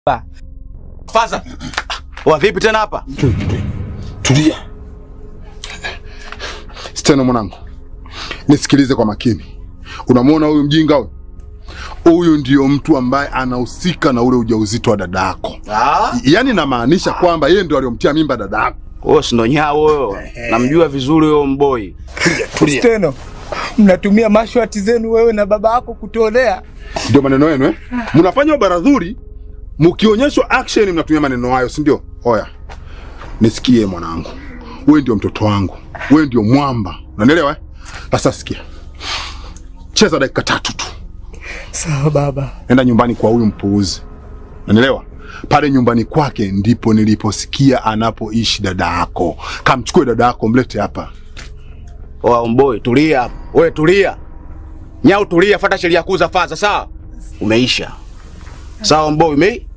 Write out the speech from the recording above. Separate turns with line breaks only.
Faza. Wa vipi tena hapa?
Tulia. Steno mwanangu, nisikilize kwa makini. Unamwona huyu mjinga huyu? Huyu ndio mtu ambaye anahusika na ule ujauzito wa dada yako.
Ah?
Yaani namaanisha kwamba yeye ndio aliyomtia mimba dada yako.
Wewe si ndo nyao huyo. Namjua vizuri huyo mboi.
Steno, mnatumia mashwati zenu wewe na baba yako kutolea.
Ndio maneno yenu eh? Mnafanya ubaradhuri, mkionyeshwa action mnatumia maneno hayo, si ndio? Oya, nisikie mwanangu, wewe ndio mtoto wangu, wewe ndio mwamba, unanielewa eh? Sasa sikia, cheza dakika tatu tu,
Sawa baba.
nenda nyumbani kwa huyu mpuuzi, unanielewa? Pale nyumbani kwake ndipo niliposikia anapoishi dada yako. Kamchukue dada yako, mlete hapa.
Oa mboi, tulia hapo. Wewe tulia. Nyao tulia, fuata sheria kuu za Faza, sawa? Umeisha. Sawa mboi, umei?